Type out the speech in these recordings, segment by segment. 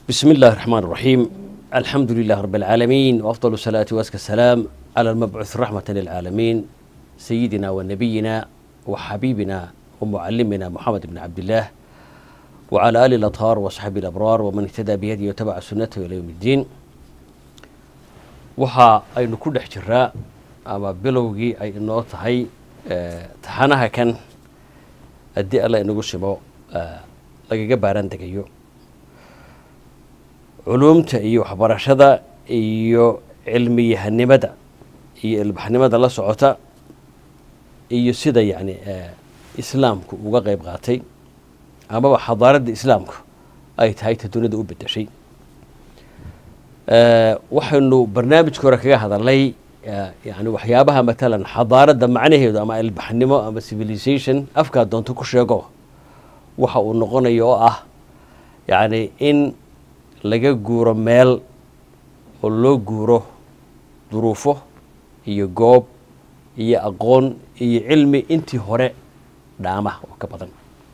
بسم الله الرحمن الرحيم الحمد لله رب العالمين وأفضل الصلاة وأزكى السلام على المبعوث رحمة للعالمين سيدنا ونبينا وحبيبنا ومعلمنا محمد بن عبد الله وعلى آله الأطهار وصحبه الأبرار ومن اهتدى بهديه وتبع سنته إلى يوم الدين waxa aynu ku dhex jiraa ama bilowgii ay inoo tahay taxanaha kan haddii alla inagu simo lagaga baaraan degayo culuumta iyo waxbarashada iyo cilmiyahanimada iyo ilbaxnimada la socota iyo sida yacni islaamku uga qeyb qaatay amaba xadaaradda islaamku ay tahay ta dunida u bedeshay waxaynu barnaamijka hore kaga hadalnay yani waxyaabaha matalan xadaaradda macnaheedu ama ilbaxnimo ama civilization afkaa doonto ku sheego waxa uu noqonayo oo ah yacni in laga guuro meel oo loo guuro duruufo iyo goob iyo aqoon iyo cilmi intii hore dhaama oo ka badan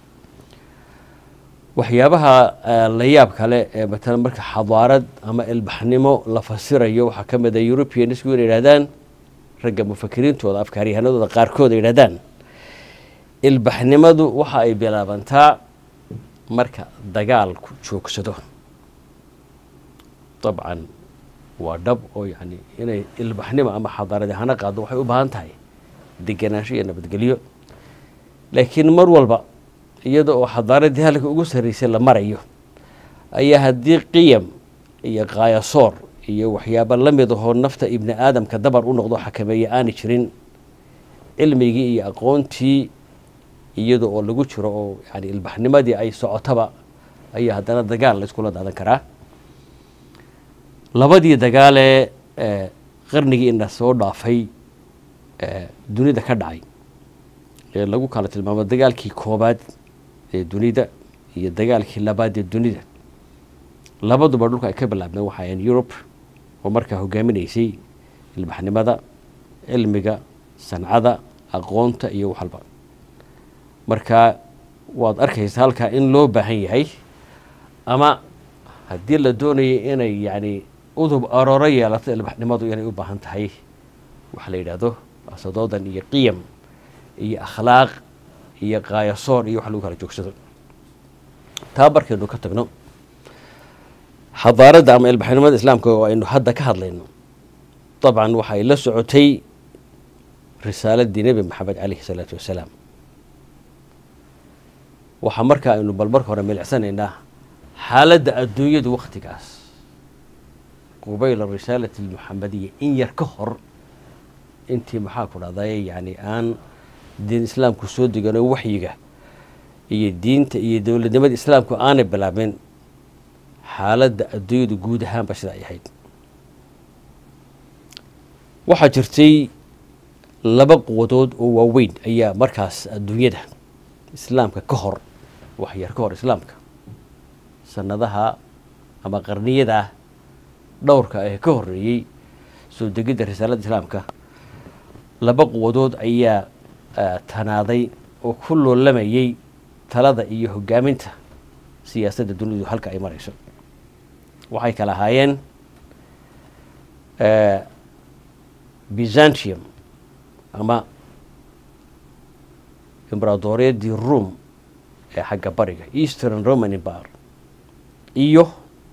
waxyaabaha la yaab kale ee matalan marka xadaarad ama ilbaxnimo la fasirayo waxaa ka mid a europeansku inay yidhahdaan ragga mufakiriintooda afkaaryahanadooda qaarkood ay yidhahdaan ilbaxnimadu waxa ay bilaabantaa marka dagaalku joogsado dabcan waa dhab oo yani inay ilbaxnimo ama xadaaradi hana qaado waxay u baahan tahay degenaansho iyo nabadgelyo laakiin mar walba iyada oo xadaaradii halka ugu sarreysay la marayo ayaa haddii qiyam iyo kaayasoor iyo waxyaaba la mid ahoo nafta ibni aadamka dabar u noqdo xakameeya aanay jirin cilmigii iyo aqoontii iyada oo lagu jiro oo yani ilbaxnimadii ay socotaba ayaa haddana dagaal la iskula daadan karaa labadii dagaalee qarnigii ina soo dhaafay dunida ka dhacay ee lagu kala tilmaamo dagaalkii koobaad ee dunida iyo dagaalkii labaad ee dunida labaduba dhulka ay ka bilaabmeen waxay ahayn yurub oo markaa hogaaminaysay ilbaxnimada cilmiga sancada aqoonta iyo wax walba marka waad arkaysa halkaa in loo baahan yahay ama haddii la doonayay inay yani udub arooro yeelato ilbaxnimadu inay u baahan tahay waxa la yidhaahdo asadoodan iyo qiyam iyo akhlaaq iyo kaayasoor iyo wax lagu kala joogsado taa markaynu ka tagno xadaaradda ama ilbaxnimada islaamka oo aynu hadda ka hadlayno dabcan waxay la socotay risaaladii nebi maxamed caleyhi salaatu wassalaam waxaa markaa aynu bal marka hore milicsanaynaa xaaladda adduunyadu wakhtigaas qubayla risaalati almuxamadiya in yar ka hor intii maxaa ku dhahday yani aan diin islaamku soo degano waxyiga iyo diinta iyo dowladnimada islaamku aanay bilaabin xaaladda adduunyadu guud ahaanba sida ay ahayd waxaa jirtay laba quwadood oo waaweyn ayaa markaas adduunyada islaamka ka hor waxyar ka hor islaamka sanadaha ama qarniyadaa dhowrka ee ka horeeyey soo degidda risaaladda islaamka laba quwadood ayaa tanaaday oo ku loolamayay talada iyo hogaaminta siyaasadda dunidu halka ay marayso waxay kala ahaayeen byzantium ama imberadooriyaddii room ee xagga bariga eastern roman empire iyo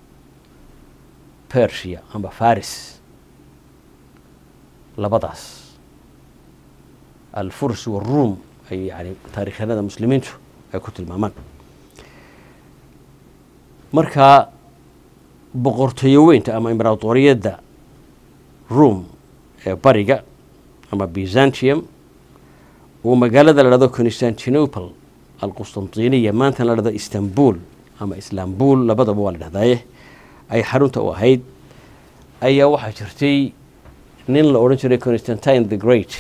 persia ama faris labadaas alfurs waruum ay yani taarikhyanada muslimiintu ay ku tilmaamaan marka boqortooyo weynta ama imberatoriyadda room ee bariga ama byzantium uu magaalada la dhahdo constantinople alqustantiniya maanta la dhahdo istanbul ama islaambul labadaba waa la dhahdaye ay xarunta u ahayd ayaa waxaa jirtay nin la odhan jiray constantine the great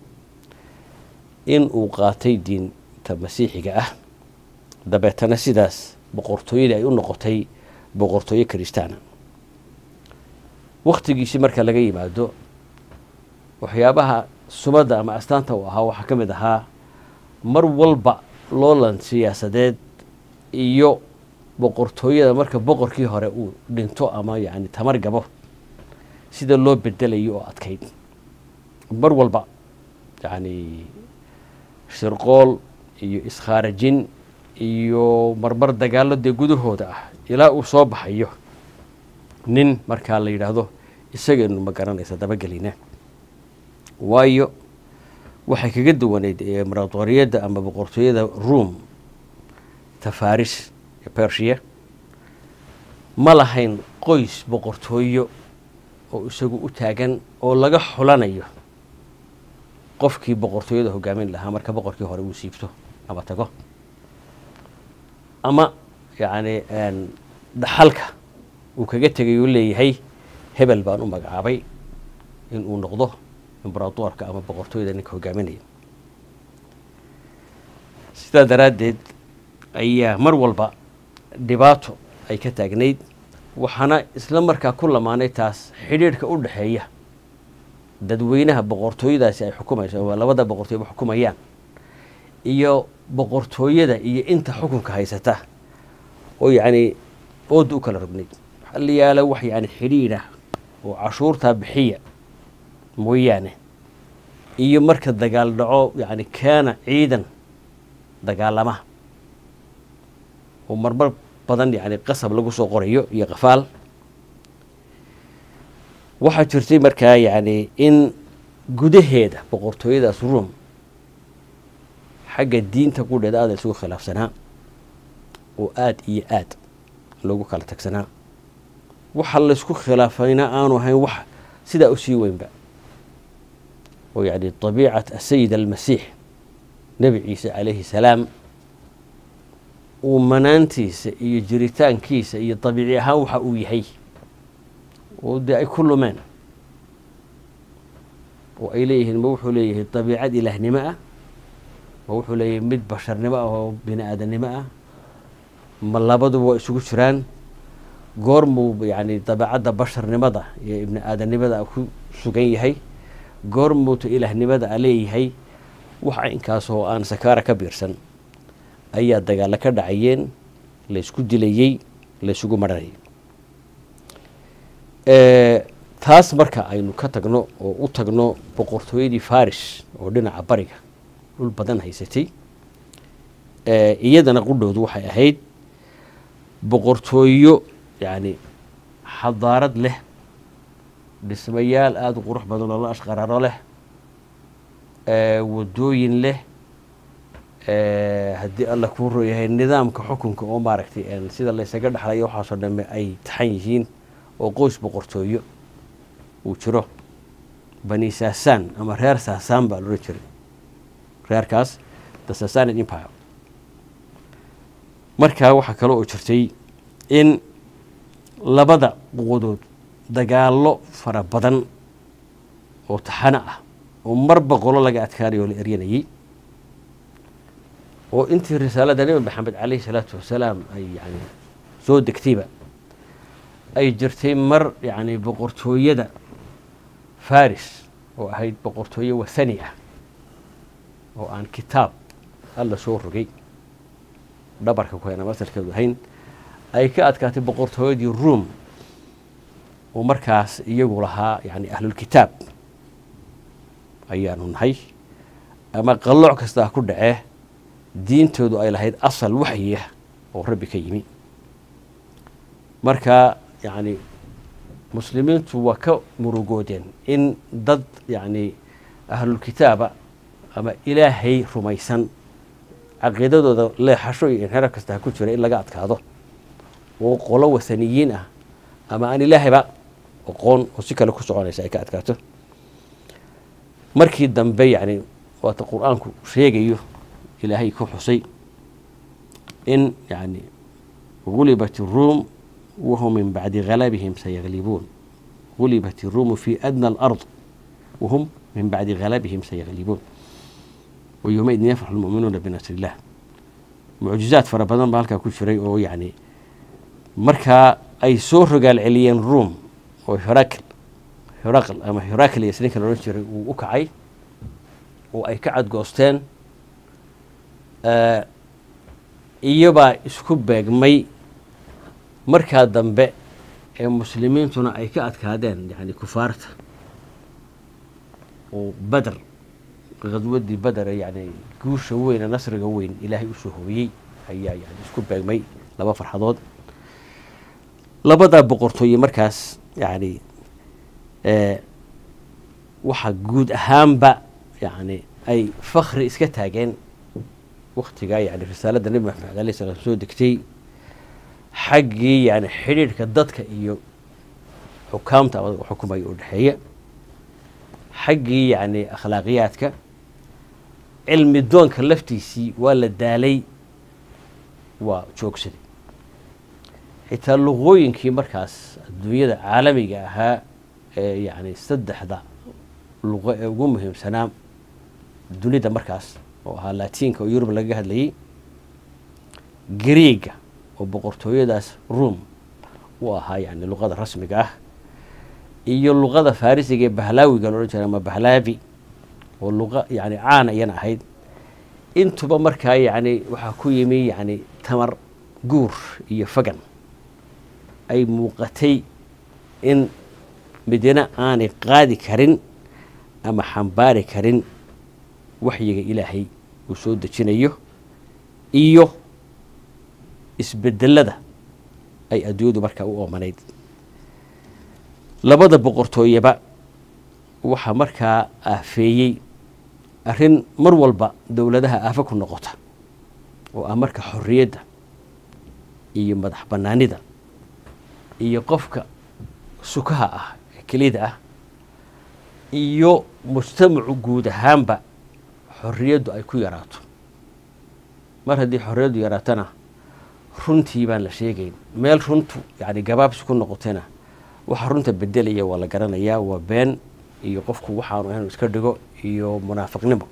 in uu qaatay diinta masiixiga ah dabeetana sidaas boqortooyadii ay u noqotay boqortooyo kristaana wakhtigiisii marka laga yimaado waxyaabaha sumadda ama astaanta uu ahaa waxaa ka mid ahaa mar walba loolan siyaasadeed iyo boqortooyada marka boqorkii hore uu dhinto ama yani tamar gabo sida loo bedelayo oo adkayd mar walba yani shirqool iyo iskhaarajin iyo marmar dagaallo dee gudahooda ah ilaa uu soo baxayo nin markaa la yidhaahdo isagaynu ma garanaysa dabagelina waayo waxay kaga duwaneyd emaratoriyadda ama boqortooyada room tafaris ee bersia ma lahayn qoys boqortooyo oo isagu u taagan oo laga xulanayo qofkii boqortooyada hogaamin lahaa marka boqorkii hore uu siibto ama tago ama yacni dhaxalka uu kaga tegay uu leeyahay hebel baan u magacaabay in uu noqdo imberadoorka ama boqortooyada ninka hogaaminaya sidaa daraaddeed ayaa mar walba dhibaato ay ka taagnayd waxaana isla markaa ku lamaanay taas xidhiidhka u dhexeeya dadweynaha boqortooyadaasi ay xukumayso ama labada boqortooyaba xukumayaan iyo boqortooyada iyo inta xukunka haysata oo yacni ooda u kala rognayd waxaa la yaala wax yani xidhiidha oo cashuurtaa bixiya mooyaane iyo marka dagaal dhaco yani kaana ciidan dagaalama oo marmar badan yani qasab lagu soo qorayo iyo qafaal waxaa jirtay markaa yani in gudaheeda boqortooyadaas room xagga diinta qudheeda aada isugu khilaafsanaa oo aada iyo aad loogu kala tagsanaa waxa laysku khilaafayna aanu ahayn wax sidaa usii weynba oo yani طabiicat asayid almasiix nebi ciise calayhi salaam uu manaantiisa iyo jiritaankiisa iyo dabiici ahaan waxa uu yahay oo dee ay ku lumeen oo ay leeyihiin ma wuxuu leeyahay dabiicad ilaahnimo ah ma wuxuu leeyahay mid basharnimo ah oo bini aadamnimo ah ma labaduba waa isugu jiraan goormuu yani dabeecadda basharnimada iyo ibni aadanimada ku sugan yahay goormuuta ilaahnimada a leeyahay wax inkaas oo aan sakaara ka biirsan ayaa dagaalo ka dhacayeen laysku dilayey laysugu maranayay taas marka aynu ka tagno oo u tagno boqortooyadii faris oo dhinaca bariga dhul badan haysatay iyadana qudhoodu waxay ahayd boqortooyo yani xadaarad leh dhismayaal aada u qurux badan oo la ashqaraaro leh wadooyin leh haddii alla kuu royahay nidaamka xukunka oo maaragtay sida laysaga dhexlayo waxaasoo dhame ay taxan yihiin oo qoys boqortooyo uu jiro bani saasaan ama reer saasaan baa loodhan jiray reerkaas the sasanid empire markaa waxaa kale oo jirtay in labada quwadood dagaallo fara badan oo taxano ah oo mar boqolo laga adkaanayo oo la eryanayey oo intii risaalada nebi maxamed caleyhi salaatu wasalaam ay yani soo degtayba ay jirtay mar yani boqortooyada faris oo ahayd boqortooye wathani ah oo aan kitaab alla soo rogay dhabarka ku hayna masalkeedu ahayn ay ka adkaatay boqortooyadii room oo markaas iyagu lahaa yani ahlulkitaab ayaanu nahay ama qallooc kastaa ku dhacee diintoodu ay lahayd asal waxyiah oo rabbi ka yimi marka yani muslimiintu waa ka murugoodeen in dad yani ahlulkitaaba ama ilaahay rumaysan caqiidadooda leexasho iyo inxiraaf kastaa ku jira in laga adkaado oo qolo wathaniyiin ah ama aan ilaahayba aqoon oo si kale ku soconaysa ay ka adkaato markii dambe yani waata qur-aanku sheegayo ilaahay ku xusay in yani gulibat الruum wahum min bacdi galabihim sayaglibuun gulibat الruumu fi adnى اlأrض wahum min bacdi galabihim sayaglibuun wayowmaidin yafraxu lmu'minuuna binasr illah mucjizaad fara badan baa halkaa ku jiray oo yani markaa ay soo rogaal celiyeen room oo hirakl hiraql ama hiraklius ninka loodhan jiray uu u kacay oo ay ka cadgoosteen iyobaa isku beegmay markaa dambe ee muslimiintuna ay ka adkaadeen yani kufaarta oo beder khaswadii beder ee yani guusha weyn ee nasriga weyn ilaahay usoo hooyey ayaa yani isku beegmay laba farxadood labadaa boqortooye markaas yani waxaa guud ahaanba yani ay fakri iska taageen waktigaa yani risaaladda nebi maxamed alayh salaam soo degtay xaggii yani xidhiidhka dadka iyo xukaamta xukumaya oo dhexeeya xaggii yani akhlaaqiyaadka cilmi doonka laftiisii waa la daalay waa joogsaday xitaa luqooyinkii markaas adduunyada caalamiga ahaa ee yani saddexda luqo ee ugu muhiimsanaa dunida markaas oo ahaa latiinka oo yurub lagaga hadlayay greega oo boqortooyadaas room u ahaa yani luqada rasmiga ah iyo luqada farisiga ee bahlaawiga loodhan jira ama bahlaavi oo luqa yani caana iyana ahayd intuba markaa yani waxaa ku yimi yani tamar guur iyo fagan ay muuqatay in midina aanay qaadi karin ama xambaari karin waxyiga ilaahay uu soo dejinayo iyo isbedelada ay adduunyadu markaa u oomanayd labada boqortooyeba waxaa markaa aafeeyey arrin mar walba dowladaha aafa ku noqota oo ah marka xorriyadda iyo madax bannaanida iyo qofka sukaha ah ee kelida ah iyo mujtamacu guud ahaanba xorriyaddu ay ku yaraato mar haddii xorriyaddu yaraatana runtii baan la sheegayn meel runtu yani gabaabsi ku noqotayna waxa runta bedelaya waa la garanayaa waa been iyo qofku waxaanu ahayn iska dhigo iyo munaafiqnimo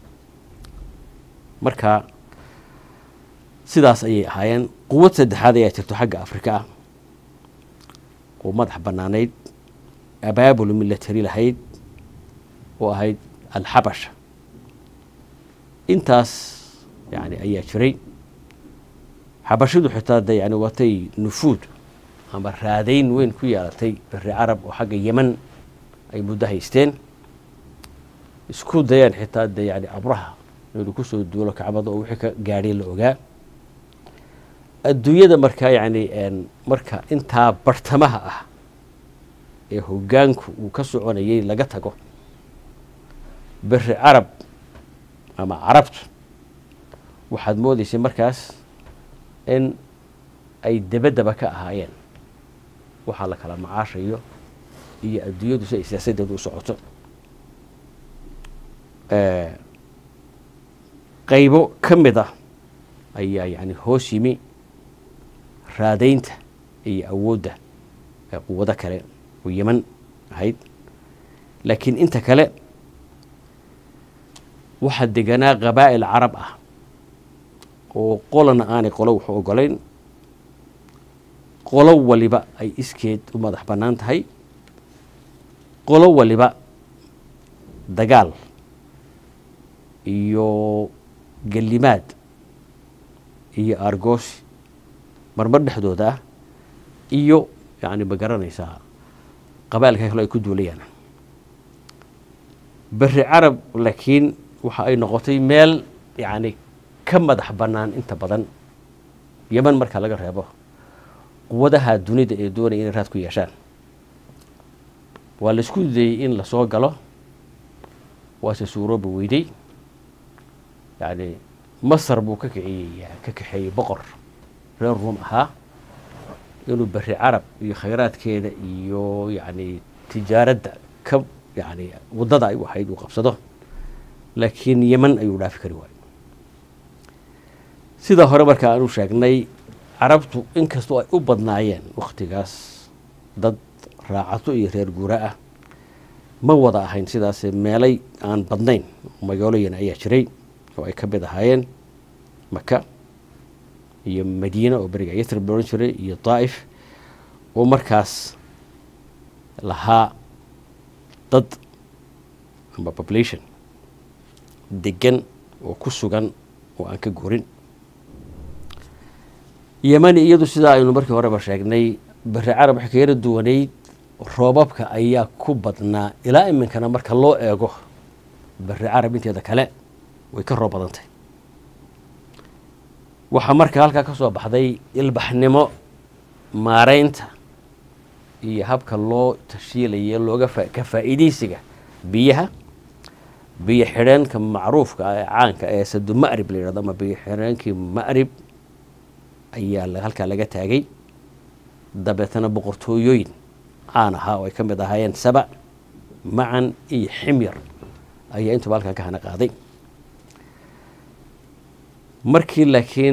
marka sidaas ayay ahaayeen quwad saddexaad ayaa jirto xagga afrika ah oo madax bannaanayd abaabul milatari lahayd oo ahayd alxabasha intaas yani ayaa jiray xabashidu xitaa de yani watay nufuud ama raadayn weyn ku yeelatay beri carab oo xagga yeman ay muddo haysteen isku dayeen xitaa de yani abraha inuu kusoo duulo kacbada oo wixii ka gaadhay la ogaa adduunyada markaa yani marka intaa bartamaha ah ee hoggaanku uu ka soconayay laga tago beri carab ama carabtu waxaad moodaysay markaas in ay debadaba ka ahaayeen waxaa la kala macaashayo iyo adduunyadu si ay siyaasadeedu u socoto qaybo ka mid ah ayaa yani hoos yimi raadaynta iyo awoodda quwado kale oo yeman ahayd laakiin inta kale waxaa deganaa qabaa'il carab ah oo qolana aanay qolo waxu ogolayn qolo waliba ay iskeed u madax bannaan tahay qolo waliba dagaal iyo gellimaad iyo aargoosi marmar dhexdooda ah iyo yani ma garanaysaa qabailka kale ay ku duulayaan beri carab laakiin waxa ay noqotay meel yani ka madax bannaan inta badan yeman marka laga reebo quwadaha dunida ee doonaya inay raad ku yeeshaan waa la isku dayey in lasoo galo waase suurooba weyday yani masar buu ka kiciyey ka kaxeeyey boqor reer ruum ahaa inuu beri carab iyo khayraadkeeda iyo yani tijaaradda ka yani waddada ay u ahayd uu qabsado laakiin yeman ayuu dhaafi kari waayo sidaa hore marka aanu sheegnay carabtu inkastoo ay u badnaayeen wakhtigaas dad raacato iyo reer guura ah ma wada ahayn sidaas meelay aan badnayn magaalooyin ayaa jiray oo ay ka mid ahaayeen maka iyo madiina oo beriga yatrib la odhan jiray iyo daa'if oo markaas lahaa dad ama population degan oo ku sugan oo aan ka guurin yemani iyadu sidaa aynu markii horeba sheegnay beri carab waxay ka yara duwanayd roobabka ayaa ku badnaa ilaa iminkana marka loo eego beri carab inteeda kale way ka roob badantay waxaa marka halkaa ka soo baxday ilbaxnimo maareynta iyo habka loo tashiilaya looga ka faa'iidaysiga biyaha biyo xidheenka macruufka ah ee caanka ee sadu ma'rib la yidhahdo ama biyo xidheenkii ma'rib ayaa halkaa laga taagay dabeetana boqortooyooyin caan ahaa oo ay ka mid ahaayeen saba macan iyo ximyar ayaa intuba halkaa ka hana qaaday markii laakiin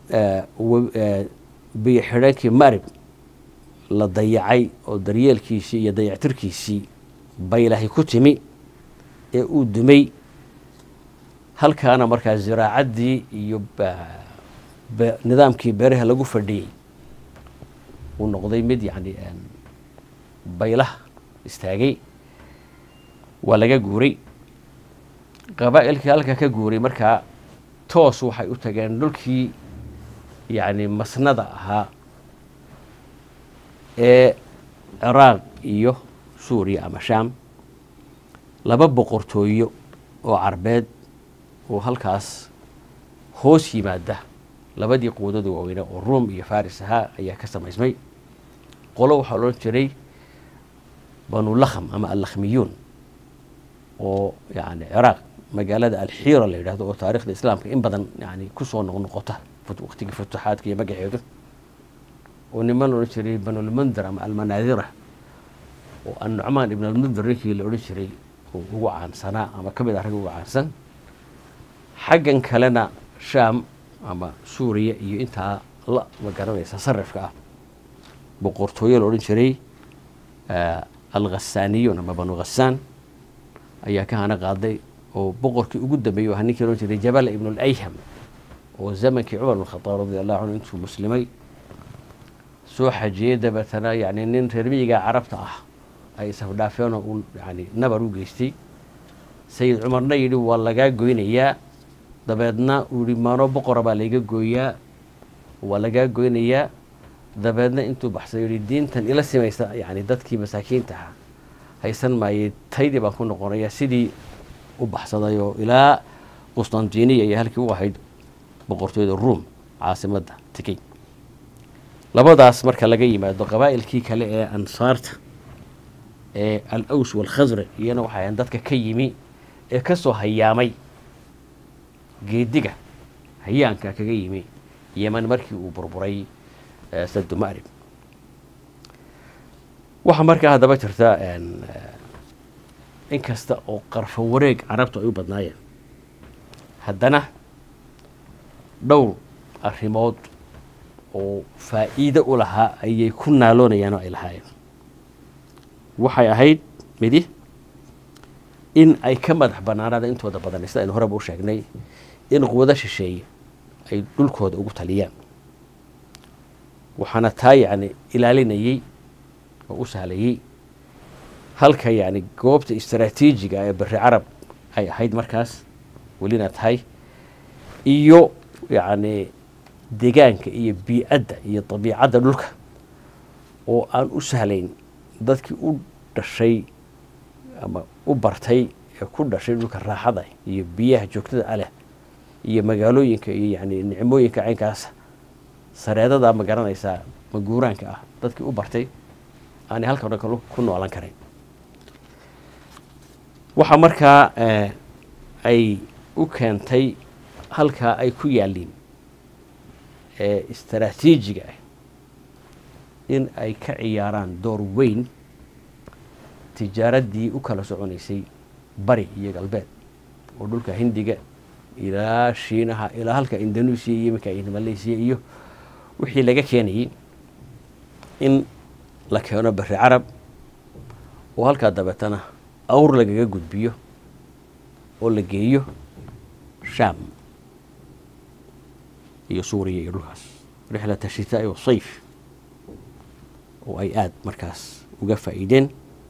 biyo xidheenkii ma'rib la dayacay oo daryeelkiisii iyo dayactirkiisii baylahay ku timi ee uu dumay halkaana markaa ziraacaddii iyo nidaamkii beeraha lagu fadhiyey uu noqday mid yacni baylaha istaagay waa laga guuray qabaa'ilkii halkaa ka guuray markaa toos waxay u tageen dhulkii yacni masnada ahaa ee ciraaq iyo suuriya ama shaam laba boqortooyo oo carbeed oo halkaas hoos yimaada labadii quwadada waaweyne oo ruom iyo faris ahaa ayaa ka samaysmay qolo waxaa loodhan jiray banulakham ama allakhmiyuun oo yani ciraaq magaalada alxiira la yidhahdo oo taarikhda islaamka in badan yani kusoo noqnoqota waqtigii futuxaadka iyo magaceedu oo niman la odhan jiray banulmundir ama almanaadira oo annucmaan ibn almundir ninkii la odhan jiray oo ugu caansanaa ama ka mid ah ragga ugu caansan xaggan kalena shaam ama suuriya iyo intaa la ma garanaysa sarifka ah boqortooyo la odhan jiray alkhasaaniyuun ama banu khasaan ayaa ka hana qaaday oo boqorkii ugu dambeeyey waa ninkii loodhan jiray jabal ibn alayham oo zamankii cumar bn khadaab radi allahu canhu intuu muslimay soo xajiyey dabeetana yani nin reer miyiga carabta ah ay isafdhaafeenoo uu yani nabar u geystay sayid cumarna yidhi waa lagaa goynayaa dabeedna uu yihi maano boqora baa layga gooyaa waa lagaa goynayaa dabeedna intuu baxsay yihi diintan ila simaysa yani dadkii masaakiinta ahaa haysan maayey taydii baan ku noqonaya sidii u baxsaday oo ilaa qustantiniya iyo halkii u ahayd boqortooyada ruom caasimadda tikey labadaas marka laga yimaado qabaa'ilkii kale ee ansaarta ee al aws walkhasraj iyana waxay ahayn dadka ka yimi ee ka soo hayaamay geediga hayaanka kaga yimi yeman markii uu burburay sadu ma'rib waxaa markaa haddaba jirta in kasta oo qarfo wareeg carabtu ay u badnaayeen haddana dhowr arrimood oo faa'iido u lahaa ayay ku naaloonayaan oo ay lahaayeen waxay ahayd midi in ay ka madax bannaanaada intooda badan sida aynu horeba u sheegnay in quwado shisheeye ay dhulkooda ugu taliyaan waxaana taa yacni ilaalinayey oo u sahlayey halka yacni goobta istaraatiijiga ee beri carab ay ahayd markaas welina tahay iyo yacni degaanka iyo bii-adda iyo dabiicadda dhulka oo aan u sahlayn dadkii u dhashay ama u bartay ee ku dhashay dhulka raaxada iyo biyaha joogtada aleh iyo magaalooyinka iyo yani nicmooyinka caynkaas sareedada ma garanaysaa maguuraanka ah dadkii u bartay aanay halka dhan kal ku noolan karayn waxaa markaa ay u keentay halkaa ay ku yaalliin ee istaraatiijiga ah in ay ka ciyaaraan door weyn tijaaraddii u kala soconaysay bari iyo galbeed oo dhulka hindiga ilaa shiinaha ilaa halka indonesia iyo iminka malaysia iyo wixii laga keenayey in la keeno beri carab oo halkaa dabeetana awr lagaga gudbiyo oo la geeyo shaam iyo suuriya iyo dhulkaas rixlata shitaai wa sayf oo ay aada markaas uga faa'iideen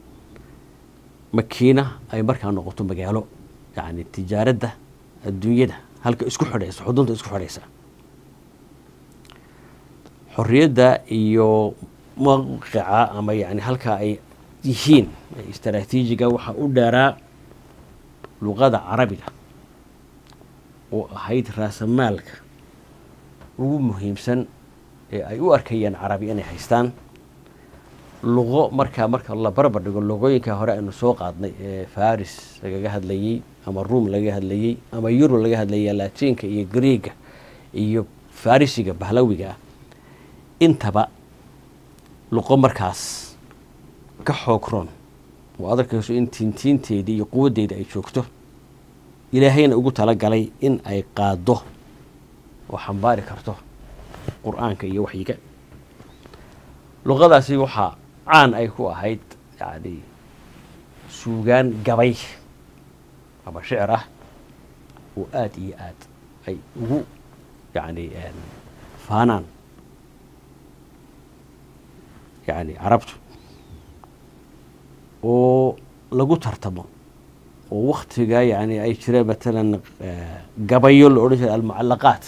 makiina ay markaa noqoto magaalo yacni tijaaradda adduunyada halka isku xidhaysa xudunta isku xidhaysa xorriyadda iyo mawqica ama yani halkaa ay yihiin istaraatiijiga waxaa u dheeraa luqada carabiga oo ahayd raasamaalka ugu muhiimsan ee ay u arkayaan carabi inay haystaan luqo markaa marka la barbar dhigo luqooyinka hore aynu soo qaadnay ee faris lagaga hadlayey ama ruom lagaga hadlayey ama yurub laga hadlayay laatiinka iyo greega iyo farisiga bahlawiga ah intaba luqo markaas ka xoog roon oo adarkayso in tiintiinteedii iyo quwaddeeda ay joogto ilaahayna ugu talagalay in ay qaaddo oo xambaari karto qur-aanka iyo waxyiga luqadaasi waxaa caan ay ku ahayd yani suugaan gabay ama shicir ah oo aada iyo aad ay ugu yani faanaan yani carabtu oo lagu tartamo oo waktiga yani ay jireen matalan gabayo la odhan jiray almucalaqaat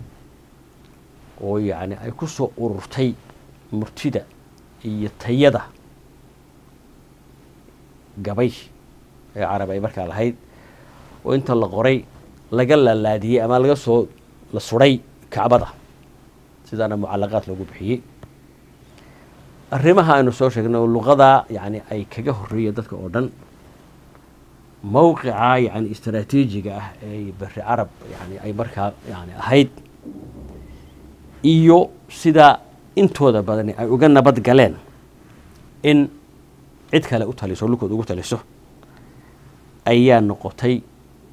oo yani ay ku soo ururtay murtida iyo tayada gabay ee carab ay markaa lahayd oo inta la qoray laga laalaadiyey ama laga soo la suray kacbada sidaana mucalaqaad loogu bixiyey arrimaha aynu soo sheegnay oo luqadaa yani ay kaga horeeya dadka oo dhan mawqica yani istaraatiijiga ah ee beri carab yani ay markaa yani ahayd iyo sida intooda badani ay uga nabad galeen in cid kale u taliso lulkooda ugu taliso ayaa noqotay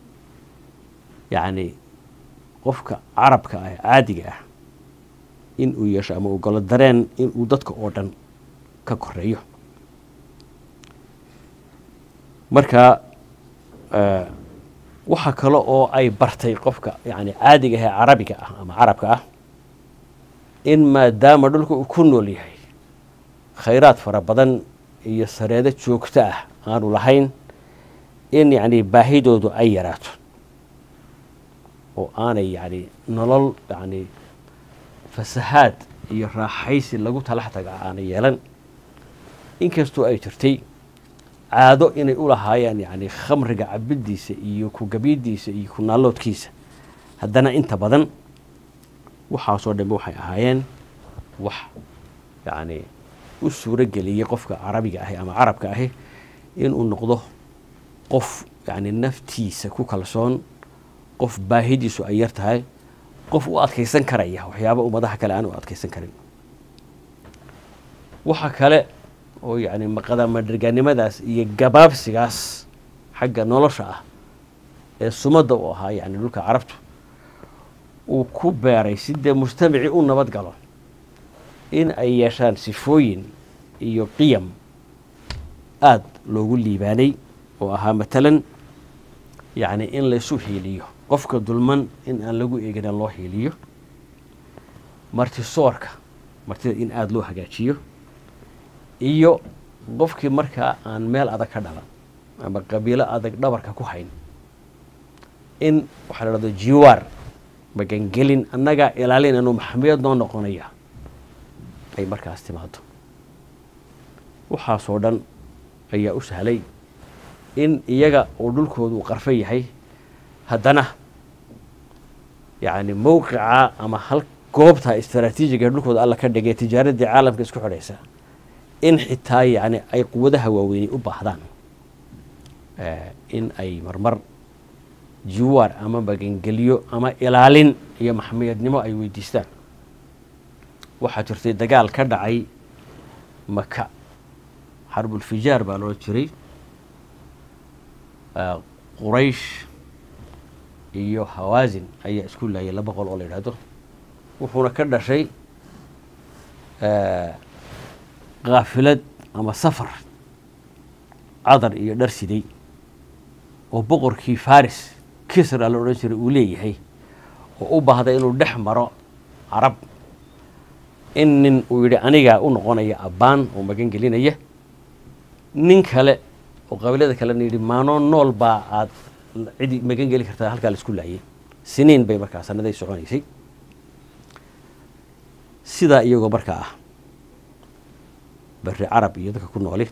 yacni qofka carabka ah caadiga ah in uu yeesho ama uu galo dareen in uu dadka oo dhan ka koreeyo marka waxa kale oo ay bartay qofka yani caadiga ahee carabiga ah ama carabka ah in maadaama dhulka uu ku nool yahay khayraad fara badan iyo sareedo joogto ah aanu lahayn in yani baahidoodu ay yaraato oo aanay yani nolol yani fasahaad iyo raaxaysi lagu talax taga aanay yeelan inkastoo ay jirtay caado inay u lahaayeen yani khamriga cabidiisa iyo ku gabidiisa iyo ku naaloodkiisa haddana inta badan waxaasoo dhanbe waxay ahaayeen wax yani u suuro geliyey qofka carabiga ahi ama carabka ahi inuu noqdo qof yani naftiisa ku kalsoon qof baahidiisu ay yar tahay qof u adkaysan karaya waxyaaba ummadaha kale aan u adkaysan karin waxa kale oo yani maqadamadhergaannimadaas iyo gabaabsigaas xagga nolosha ah ee sumadda u ahaa yani dhulka carabtu uu ku beeray si dee mujtamacii u nabad galo in ay yeeshaan sifooyin iyo qiyam aada loogu liibaanay oo ahaa matalan yacni in laysu hiiliyo qofka dulman in aan lagu eegina loo hiiliyo martisoorka martida in aada loo hagaajiyo iyo qofkii markaa aan meel adag ka dhalan ama qabiilo adag dhabarka ku hayn in waxaa la dhahdo jiwaar magangelin annagaa ilaalinayno maxamiyad noo noqonaya ay markaas timaado waxaasoo dhan ayaa u sahlay in iyaga oo dhulkooda uu qarfo yahay haddana yacni mowqica ama hal goobta istaraatiijiga ee dhulkooda alla ka dhigay tijaaraddii caalamka isku xidhaysa in xitaa yacni ay quwadaha waaweynay u baahdaan in ay marmar jiwaar ama magangelyo ama ilaalin iyo maxmiyadnimo ay weydiistaan waxaa jirtay dagaal ka dhacay maka xarbulfijaar baa loo jiray quraysh iyo hawaasin ayaa isku laayay laba qol oo la yidhaahdo wuxuuna ka dhashay kaafilad ama safar cadar iyo dhar siday oo boqorkii faris kisra la odhan jiray uu leeyahay oo u baahday inuu dhex maro carab in nin uu yidhi anigaa u noqonaya abbaan oo magan gelinaya nin kale oo qabiilada kalena yidhi maanoo nool baa aad cidi magan geli kartaa halkaa la isku laayay siniin bay markaa sanaday soconaysay sidaa iyagoo markaa ah beri carab iyo dadka ku nooli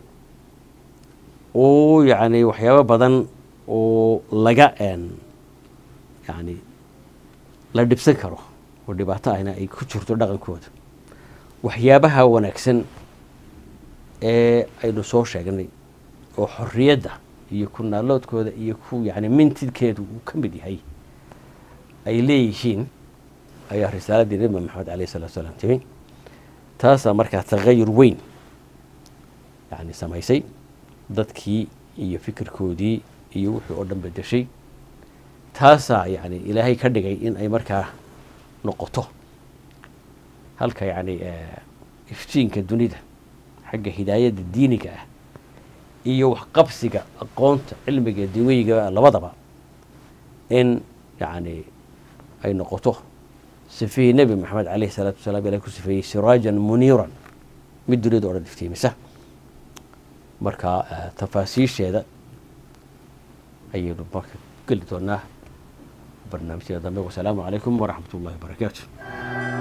oo yacni waxyaabo badan oo laga yani la dhibsan karo oo dhibaato ahna ay ku jirto dhaqankooda waxyaabaha wanaagsan ee aynu soo sheegnay oo xorriyadda iyo ku naaloodkooda iyo ku yani mintidkeedu uu ka mid yahay ay leeyihiin ayaa risaaladii nabi maxamed alayh salatu salaam timi taasaa markaa tagayur weyn yani samaysay dadkii iyo fikirkoodii iyo wixii oo dhan bedeshay taasaa yani ilaahay ka dhigay in ay markaa noqoto halka yani iftiinka dunida xagga hidaayadda diiniga ah iyo waxqabsiga aqoonta cilmiga diwiyiga labadaba in yani ay noqoto sifihii nebi maxamed alayh salaatu wasalaam ilahay ku sifeeyey siraajan muniiran mid dunida o dhan iftiimisa marka tafaasiisheeda ayaynu marka geli doonaa barnaamijyada dambe wasalaamu calaykum waraxmat ullahi wabarakaatu